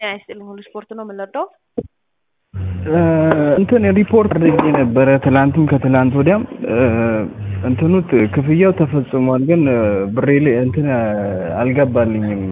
ጤና ይስጥልኝ ሁሉ ስፖርት ነው የምንወደው። እንትን ሪፖርት አድርጌ ነበረ ትላንትም ከትላንት ወዲያም እንትኑ ክፍያው ተፈጽሟል፣ ግን ብሬ ላይ እንትን አልገባልኝም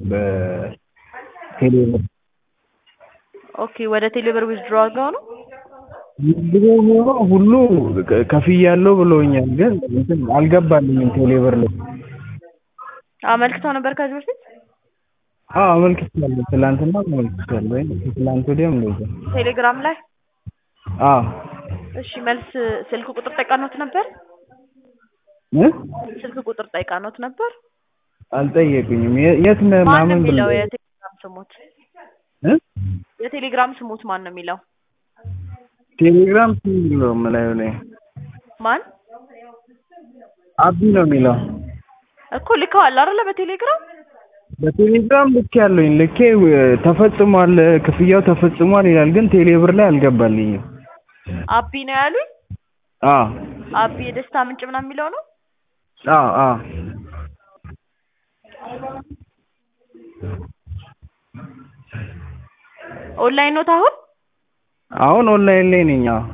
በቴሌብር ኦኬ ወደ ቴሌብር ዊዝድሮ አድርገው ነው ድሮ ሆኖ ሁሉ ከፍያለሁ ብለውኛል፣ ግን እንትን አልገባልኝም ቴሌብር ላይ። አመልክተው ነበር ከዚህ በፊት አዎ አመልክቻለሁ። ትላንትና አመልክቻለሁ ወይ ከትላንት ወዲያም እንደዛ። ቴሌግራም ላይ አዎ እሺ መልስ ስልክ ቁጥር ጠይቃኖት ነበር እ ስልክ ቁጥር ጠይቃኖት ነበር አልጠየቁኝም። የ- የት ነህ ማን ነው ምናምን የሚለው ብለው የቴሌግራም ስሙት እ የቴሌግራም ስሙት ማን ነው የሚለው ቴሌግራም ስም ነው የምላዩ ላይ ማን አቢ ነው የሚለው እኮ ልከዋል አይደለ በቴሌግራም በቴሌግራም ልክ ያለኝ ልኬ ተፈጽሟል፣ ክፍያው ተፈጽሟል ይላል፣ ግን ቴሌብር ላይ አልገባልኝም። አቢ ነው ያሉኝ አዎ አቢ የደስታ ምንጭ ምናምን የሚለው ነው አዎ አዎ ኦንላይን ኖት አሁን አሁን ኦንላይን ላይ ነኝ። አዎ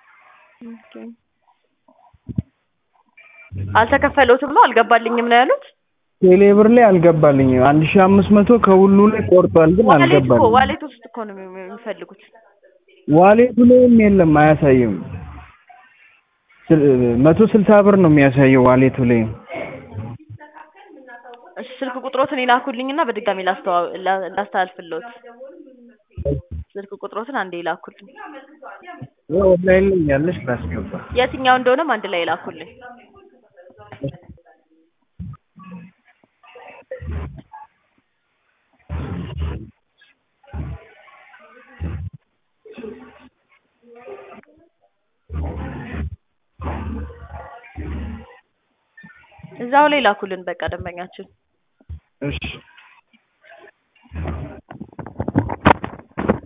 አልተከፈለውትም ነው አልገባልኝም ነው ያሉት ቴሌብር ላይ አልገባልኝም። አንድ ሺህ አምስት መቶ ከሁሉ ላይ ቆርጧል፣ ግን ዋሌት እኮ አልገባልኝም። ዋሌት ውስጥ እኮ ነው የሚ- የሚፈልጉት ዋሌቱ ላይም የለም አያሳይም። ስል- መቶ ስልሳ ብር ነው የሚያሳየው ዋሌቱ ላይ። እሺ ስልክ ቁጥሮትን ይላኩልኝና በድጋሚ ላስተዋ- ላ- ላስተላልፍልዎት ስልክ ቁጥሮትን አንዴ ይላኩልኝ ኦንላይን ላይ ያለሽ ላስገባ። የትኛው እንደሆነም አንድ ላይ ይላኩልኝ እዛው ላይ ላኩልን በቃ ደንበኛችን እሺ